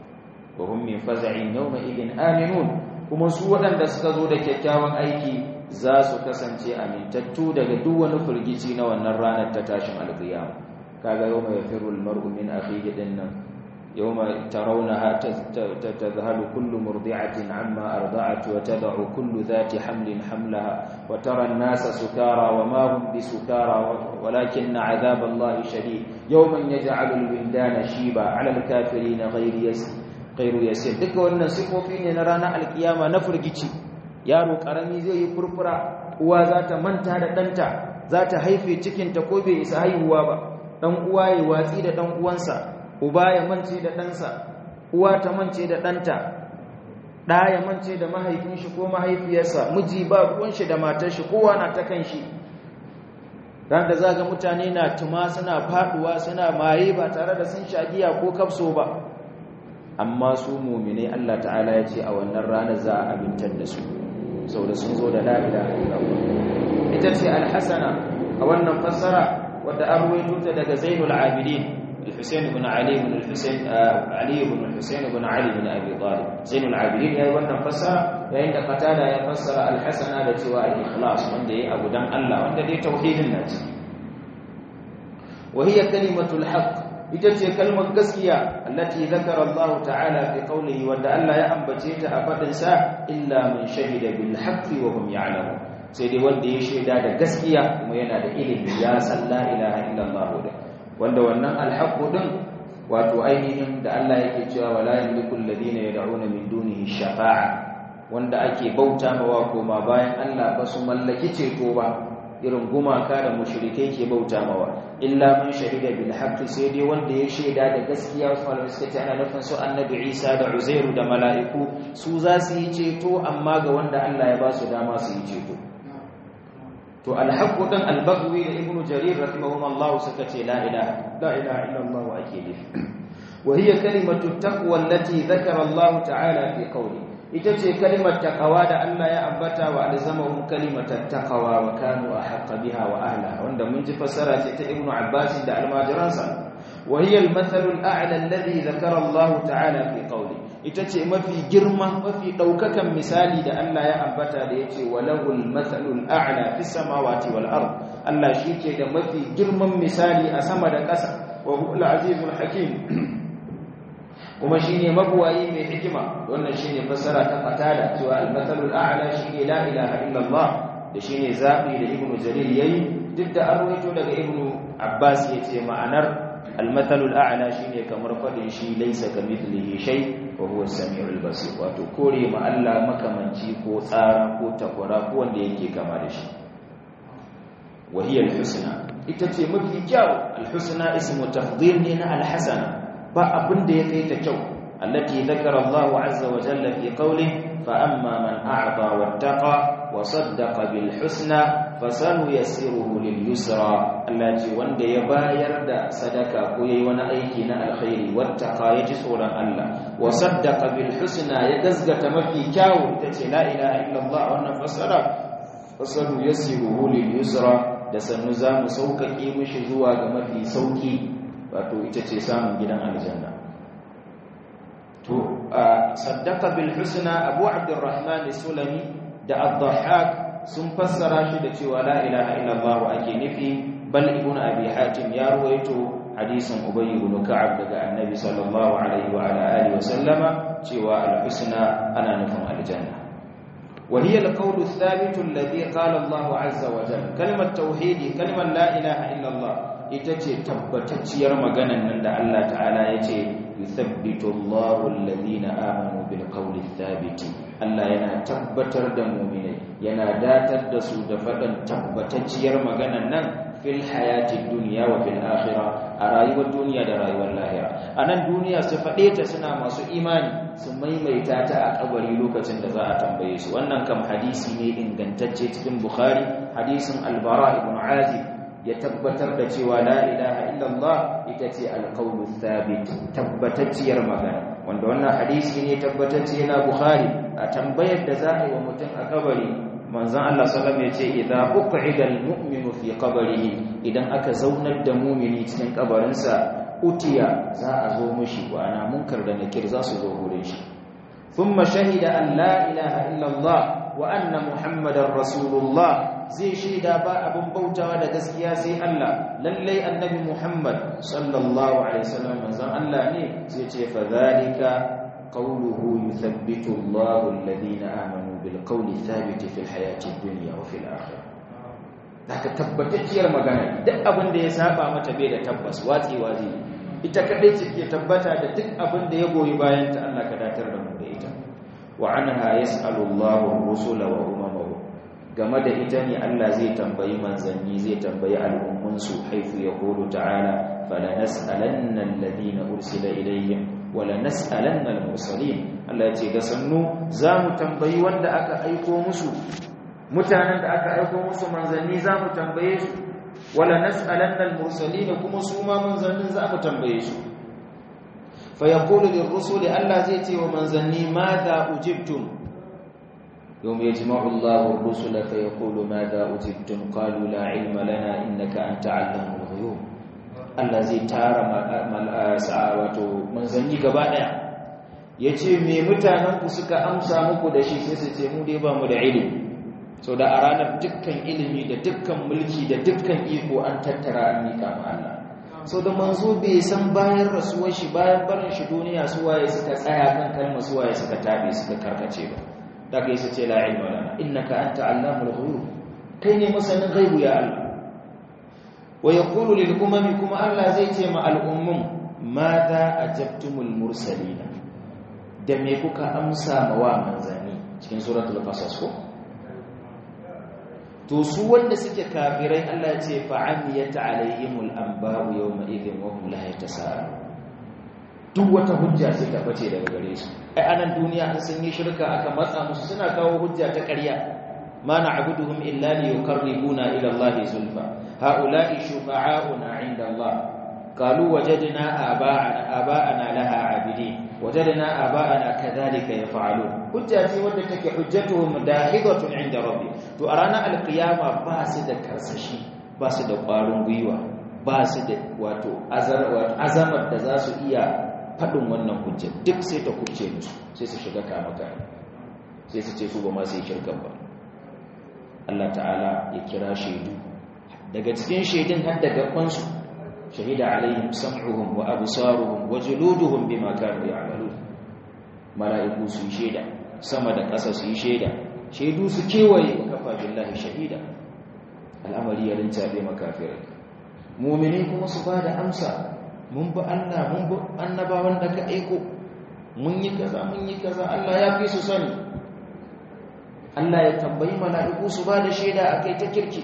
wa hum min faza'in yawma idin aminun kuma su waɗanda suka zo da kyakkyawan aiki za su kasance amintattu daga duk wani firgici na wannan ranar ta tashin alƙiyama kaga yau mai firul mar'u min akhihi dinnan يوم ترونها تذهل كل مرضعة عما أرضعت وتضع كل ذات حمل حملها وترى الناس سكارى وما هم بسكارى ولكن عذاب الله شديد يوم يجعل الولدان شيبا على الكافرين غير يسير غير يسير duka wannan sifofi ne na ranar alkiyama na furgici yaro karami zai yi furfura uwa za ta manta da ɗanta za ta haife cikinta ko bai isa haihuwa ba ɗan uwa ya watsi da ɗan uwansa uba ya mance da ɗansa uwa ta mance da ɗanta ɗa ya mance da mahaifin shi ko mahaifiyarsa miji ba ruwan shi da matar shi kowa na ta kan shi ran da zaga mutane na tuma suna faduwa suna maye ba tare da sun shagiya ko kafso ba amma su mu'minai Allah ta'ala ya ce a wannan ranar za a abintar da su saboda sun zo da la ilaha illallah ita ce alhasana a wannan fassara wadda an ruwaito ta daga Zainul Abidin الحسين بن علي بن الحسين آه علي بن الحسين بن علي بن ابي طالب زين العابدين yayi wannan fassara yayin da qatada ya fassara al-hasana da cewa al-ikhlas wanda yayi abu dan Allah wanda dai tauhidin na ci wa hiya kalimatul haqq ita ce kalmar gaskiya allati zakara Allah ta'ala fi qawlihi wanda Allah ya ambace ta a fadin sa illa man shahida bil haqqi wa hum ya'lamun sai dai wanda ya shaida da gaskiya kuma yana da ilimi ya san la ilaha illallah da wanda wannan alhaqqu din wato ainihin da Allah yake cewa wala yamliku alladhina yad'una min dunihi shafa'a wanda ake bauta mawa koma bayan Allah ba su mallaki ceto ba irin gumaka da mushrikai ke bauta mawa illa man shahida bil haqqi sai dai wanda ya shaida da gaskiya wasu malamai suka ce ana nufin su annabi Isa da Uzairu da mala'iku su za su yi ceto amma ga wanda Allah ya ba su dama su yi ceto to alhaqqu dan albagwi da ibnu jarir rahimahumullah suka ce la ilaha la ilaha illallah ake nufi wa hiya kalimatu taqwa allati dhakara Allah ta'ala fi qawli ita ce kalimar taqwa da Allah ya ambata wa alzamahum kalimatat taqwa wa kanu ahqqa biha wa ahliha wanda mun ji fassara ce ta ibnu abbas da almajiransa wa hiya almathalu al'a'la alladhi dhakara Allah ta'ala fi qawli ita ce mafi girma mafi ɗaukakan misali da Allah ya ambata da ya ce walahul matsalul a'la fi samawati wal ard Allah shi ke da mafi girman misali a sama da ƙasa wa huwal azizul hakim kuma shine mabuwayi mai hikima wannan shine fassara ta fatada cewa al matsalul a'la shine la ilaha illallah da shine zabi da ibnu jarir yayi duk da an rawaito daga ibnu abbas yace ma'anar المثل الأعلى شيء كمر فدin shi laysa kamithlihi shay wa huwa as-sami'ul basir wato kore ma Allah makamanci ko tsara ko takwara ko wanda yake kama da shi wa hiya al-husna ita ce mafi kyau al-husna ismu tafdhil ne na al-hasana ba abin da ya kai ta kyau allati dhakara Allah azza wa jalla fi qawlihi fa amma man a'ta wattaqa wa saddaqa bil husna fasanuyassiruhu lil yusra Allah ce wanda ya bayar da sadaka ko yayi wani aiki na alkhairi wattaqa yaji tsoron Allah wa saddaqa bil husna ya gazgata mafi kyawu tace la ilaha illallah wannan fasara fasanuyassiruhu lil yusra da sannu zamu saukake mishi zuwa ga mafi sauki wato ita ce samun gidan aljanna to saddaqa bil husna abu abdurrahman sulami da ad-dhahhak sun fassara shi da cewa la ilaha illallah ake nufi bal ibnu abi hatim ya ruwaito hadisin ubay ibn ka'ab daga annabi sallallahu alaihi wa ala alihi wa sallama cewa al-husna ana nufin aljanna wa hiya al-qawl ath-thabit alladhi qala Allah azza wa jalla kalmat tauhidi kalmar la ilaha illallah ita ce tabbatacciyar maganan nan da Allah ta'ala ya ce yuthabbitu Allahu alladhina amanu bil qawli ath-thabit Allah yana tabbatar da mu'minai yana datar da su da faɗin tabbatacciyar maganan nan fil hayati duniya wa fil akhirah a rayuwar duniya da rayuwar lahira a nan duniya su faɗe ta suna masu imani su maimaita ta a kabari lokacin da za a tambaye su wannan kam hadisi ne ingantacce cikin bukhari hadisin albara ibn azib ya tabbatar da cewa la ilaha illallah ita ce alqawlu thabit tabbatacciyar magana wanda wannan hadisi ne tabbatacce na bukhari a tambayar da za a yi wa mutum a kabari manzon Allah sallallahu alaihi wasallam yace idza uqida almu'minu fi qabrihi idan aka zaunar da mu'mini cikin kabarinsa utiya za a zo mishi wa ana munkar da nakir za su zo gurin shi thumma shahida an la ilaha illa Allah wa anna muhammadar rasulullah zai shaida ba abin bautawa da gaskiya sai Allah lallai annabi muhammad sallallahu alaihi wasallam manzon Allah ne sai ce fa zalika qawluhu yuthabbitu Allahu alladhina amanu bil qawli thabit fil hayati dunya wa fil akhirah daga tabbatacciyar magana duk abin da ya saba mata bai da tabbas watsewa zai ita kadai ce ke tabbata da duk abin da ya goyi bayan ta Allah ka datar da mu da ita wa anha yas'alu Allahu ar-rusula wa umamahu game da ita ne Allah zai tambayi manzanni zai tambayi al'ummun su haifu yaqulu ta'ala fala nas'alanna alladhina ursila ilayhim wala nas'alanna al-mursalin Allah ya ce ga sannu zamu tambayi wanda aka aiko musu mutanen da aka aiko musu manzanni zamu tambaye su wala nas'alanna al-mursalin kuma su ma manzannin zamu tambaye su fa yaqulu lir-rusuli Allah zai ce wa manzanni madha ujibtum yawm yajma'u Allahu ar-rusula fa yaqulu madha ujibtum qalu la 'ilma lana innaka anta 'allamul ghuyub Allah zai tara wato manzanni gaba daya yace me mutanen ku suka amsa muku da shi sai su ce mu dai ba mu da ilimi so da a ranar dukkan ilimi da dukkan mulki da dukkan iko an tattara an mika ma Allah so da manzo bai san bayan rasuwar shi bayan barin shi duniya su waye suka tsaya kan kalma su waye suka tabe suka karkace ba da kai su ce la ilma lana innaka anta allamul ghuyub kai ne masanin ghaibu ya Allah wa yaqulu lil umami kuma Allah zai ce ma al ummum madha ajabtumul mursalina da me kuka amsa ma wa manzani cikin suratul qasas ko to su wanda suke kafirai Allah ya ce fa'amiyata alaihimul anba'u yawma idhin wa hum la yatasaalu duk wata hujja sai ta bace daga gare su ai anan duniya an sun yi shirka aka matsa musu suna kawo hujja ta ƙarya ma na'buduhum illa liyuqarribuna ila Allah zulfa haula'i shufa'auna 'inda Allah qalu wajadna aba'ana aba'ana laha 'abidin wajadna aba'ana kadhalika yaf'alun hujja ce wadda take hujjatuhum dahidatun 'inda rabbi to a ranar alkiyama ba su da karsashi ba su da ƙwarin gwiwa ba su da wato azamar da za su iya faɗin wannan hujja duk sai ta kubce musu sai su shiga kamaka sai su ce su ba masu yi shirkan ba Allah ta'ala ya kira shaidu daga cikin shaidun har da gabansu shahida alaihim sam'uhum wa absaruhum wa juluduhum bima kanu ya'malun mala'iku su yi shaida sama da ƙasa su yi shaida shaidu su kewaye kafa billahi shahida al'amari ya rincabe makafirai mu'mini kuma su ba da amsa mun bi Allah mun bi annabawan da ka aiko mun yi kaza mun yi kaza Allah ya fi su sani Allah ya tambayi mala'iku su ba da shaida akai ta kirki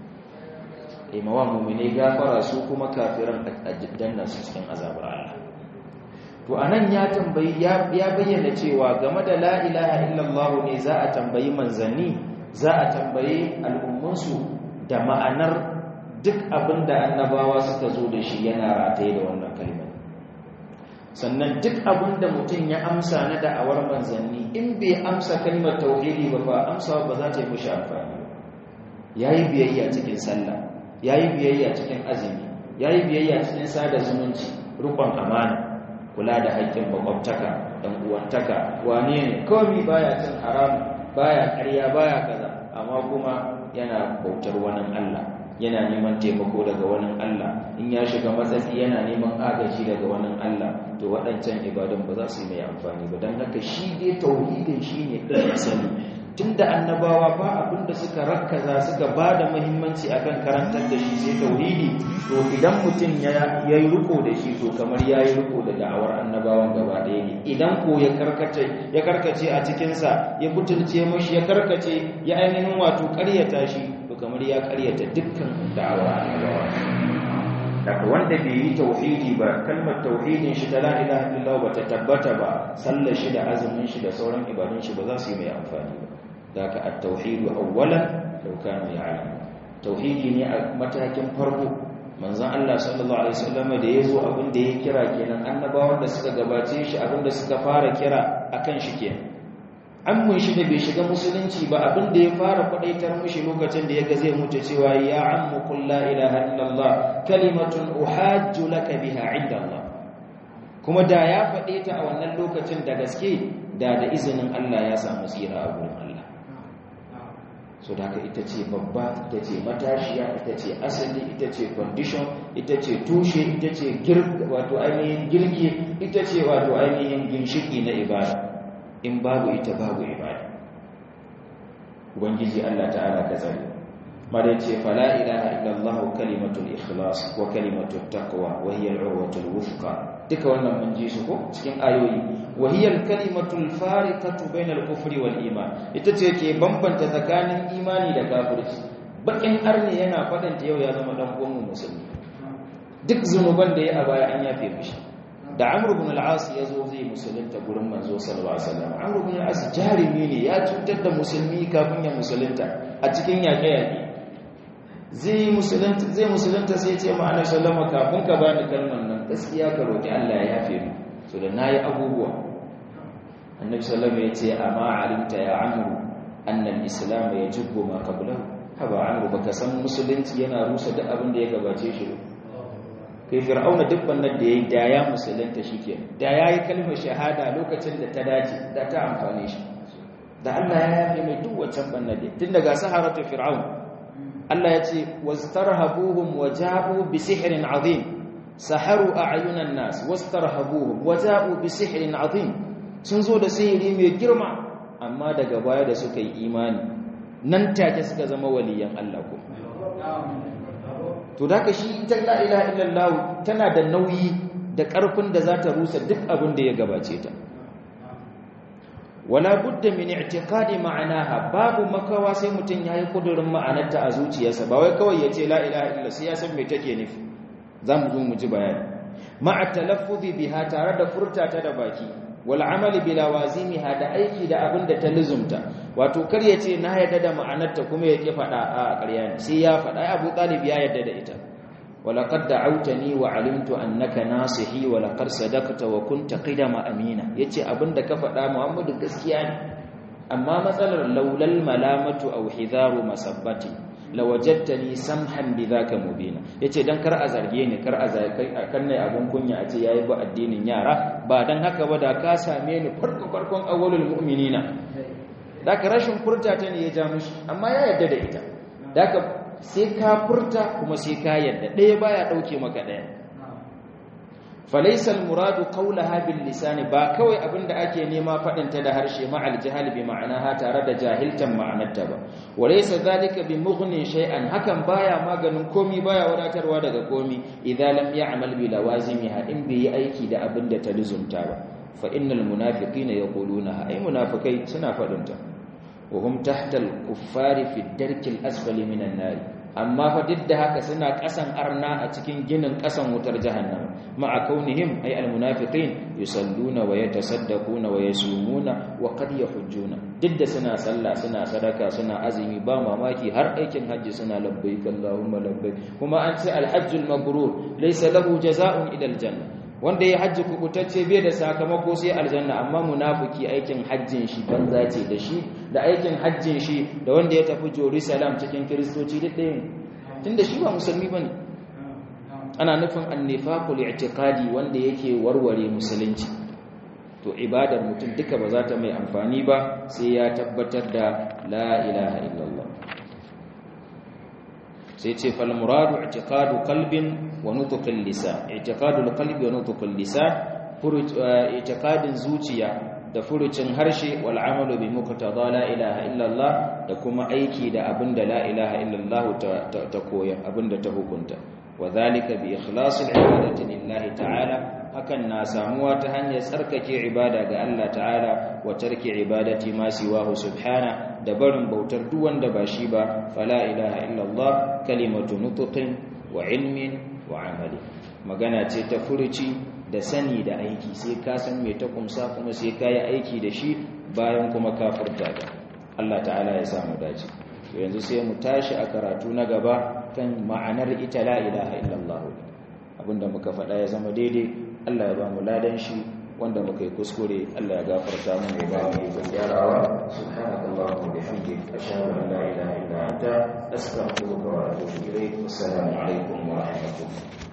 imawa mu'mini gafara su kuma kafiran addanna su cikin azabar Allah to anan ya tambayi ya bayyana cewa game da la ilaha illallah ne za a tambayi manzanni za a tambayi al'ummansu da ma'anar duk abin da annabawa suka zo da shi yana rataye da wannan kalmar sannan duk abin da mutum ya amsa na da'awar manzanni in bai amsa kalmar tauhidi ba ba amsa ba za ta yi mushi amfani yayi biyayya cikin sallah yayi biyayya cikin azumi yayi biyayya cikin sada zumunci rukun amana kula da haƙƙin makwabtaka ɗan uwantaka wane ne kawai baya cin haram baya ƙarya baya kaza amma kuma yana bautar wani Allah yana neman taimako daga wani Allah in ya shiga matsatsi yana neman agaji daga wani Allah to waɗancan ibadun ba za su yi mai amfani ba don haka shi dai tauhidin shi ne ɗin sani tun da annabawa ba abin da suka rakkaza suka ba da muhimmanci akan karantar da shi sai tauhidi to idan mutum ya yi riko da shi to kamar ya yi riko da da'awar annabawan gaba ɗaya ne idan ko ya karkace a cikinsa ya butulce mashi ya karkace ya ainihin wato ƙaryata shi to kamar ya ƙaryata dukkan da'awar annabawa daga wanda bai yi tauhidi ba kalmar tauhidin shi ta la ilaha illallah ba ta tabbata ba sallar shi da azumin shi da sauran ibadun shi ba za su yi mai amfani ba daga at-tauhid awwalan law kanu ya'lamun tauhidi ne a matakin farko manzon Allah sallallahu alaihi wasallam da yazo abin da ya kira kenan annabawan da suka gabace shi abin da suka fara kira akan shi kenan ammun shi da bai shiga musulunci ba abin da ya fara kwadaitar mushi lokacin da ya ga zai mutu cewa ya ammu qul la ilaha illallah kalimatun uhajju laka biha inda Allah kuma da ya faɗe ta a wannan lokacin da gaske da da izinin Allah ya samu tsira a gurin Allah so da haka ita ce babba ita ce matashiya ita ce asali ita ce condition ita ce tushe ita ce wato ainihin girki ita ce wato ainihin ginshiki na ibada in babu ita babu ibada ubangiji Allah ta'ala ka tsare mare ce fala ilaha illallah kalimatul ikhlas wa kalimatut taqwa wa hiya al-urwatul wuthqa duka wannan mun ji su ko cikin ayoyi wa hiya al-kalimatul fariqatu bainal kufri wal iman ita ce ke bambanta tsakanin imani da kafirci bakin arne yana fadanta yau ya zama dan uwan musulmi duk zunuban da ya a baya an yafe mishi da Amr ibn al-As ya zo zai musulunta gurin manzo sallallahu alaihi wasallam Amr ibn al-As jarimi ne ya cutar da musulmi kafin ya musulunta a cikin yaƙe-yaƙe zai musulunta zai musulunta sai ce ma annabi sallama kafin ka bani kalmar nan gaskiya ka roki Allah ya yafe mu so da nayi abubuwa annabi sallama ya ce amma alimta ya amru anna al-islam yajibu ma qablahu haba amru baka san musulunci yana rusa duk abin da ya gabace shi kai fir'auna duk wannan da yayi da ya musulunta shike da yayi kalmar shahada lokacin da ta dace da ta amfane shi da Allah ya yafe mai duk wancan bannan tun daga saharatu fir'aun Allah ya ce wastarhabuhum waja'u bi sihrin azim saharu a'yunan nas wastarhabuhum waja'u bi sihrin azim sun zo da sihiri mai girma amma daga baya da suka yi imani nan take suka zama waliyan Allah ko to daga shi ita la ilaha illallah tana da nauyi da karfin da za ta rusa duk abin da ya gabace ta wala budda min i'tiqadi ma'anaha babu makawa sai mutun yayi kudurin ma'anarta a zuciyarsa ba wai kawai yace la ilaha illa sai ya san me take nufi zamu zo mu ji bayani ma'a talaffuzi biha tare da furta ta da baki wal amali bila wazimiha da aiki da abin da ta luzumta wato kar yace na yarda da ma'anarta kuma yake fada a ƙarya ne sai ya fada Abu Talib ya yarda da ita ولقد دعوتني وعلمت انك ناصحي ولقد صدقت وكنت قدم امينا yace abinda ka faɗa Muhammadu gaskiya ne amma matsalar laulal malamatu aw hidaru masabbati lawajadtani samhan bidhaka mubina yace dan kar a zarge ni kar a zarge kan ne abun kunya a ce yayi ba addinin yara ba dan haka ba da ka same ni farko farkon awwalul mu'minina daka rashin furta ta ne ya ja mushi amma ya yarda da ita daka sai ka furta kuma sai ka yadda ɗaya baya ɗauke maka ɗaya falaisal muradu qawlaha bil lisani ba kawai abinda ake nema faɗinta da harshe ma'al jahal bi ma'anaha tare da jahiltan ma'anarta ba walaysa zalika bi mughni shay'an hakan baya maganin komi baya wadatarwa daga komi idza lam ya'mal bi lawazimiha in bai yi aiki da abinda ta luzumta ba fa innal munafiqina yaquluna ay munafikai suna faɗinta وهم تحت الكفار في الدرك الأسفل من النار amma fa duk da haka suna kasan arna a cikin ginin kasan wutar jahannam ma'a kaunihim ay almunafiqin yusalluna wa yatasaddaquna wa yasumuna wa qad yahujjuna duk da suna sallah suna sadaka suna azumi ba mamaki har aikin hajji suna labbaik allahumma labbaik kuma an ce alhajjul mabrur laysa lahu jazaa'un ila aljanna wanda ya hajji kubutacce bai da sakamako sai aljanna amma munafiki aikin hajjin shi banza ce da shi da aikin hajjin shi da wanda ya tafi Jerusalem cikin kiristoci duk ɗaya tunda shi ba musulmi bane ana nufin annifaqul i'tiqadi wanda yake warware musulunci to ibadar mutum duka ba za ta mai amfani ba sai ya tabbatar da la ilaha illallah sai ce fal muradu i'tiqadu qalbin wa nutqil lisan i'tiqadul qalbi wa nutqil lisan i'tiqadin zuciya da furucin harshe wal amalu bi muqtada la ilaha illallah da kuma aiki da abinda la ilaha illallah ta koya abinda ta hukunta wadhalika bi ikhlasil ibadati lillahi ta'ala hakan na samuwa ta hanyar tsarkake ibada ga Allah ta'ala wa tarki ibadati ma siwahu subhana da barin bautar duk wanda ba shi ba fala ilaha illallah kalimatu nutqin wa ilmin wa amali magana ce ta furuci da sani da aiki sai ka san me ta kumsa kuma sai ka yi aiki da shi bayan kuma ka furta da Allah ta'ala ya samu dace yanzu sai mu tashi a karatu na gaba kan ma'anar ita la ilaha illallah abinda muka faɗa ya zama daidai Allah ya ba mu ladan shi wanda muka yi kuskure Allah ya gafarta mu ya ba mu yi gyarawa subhanallahi wa bihamdihi ashhadu an la ilaha illa anta astaghfiruka wa atubu ilayk assalamu alaikum wa rahmatullahi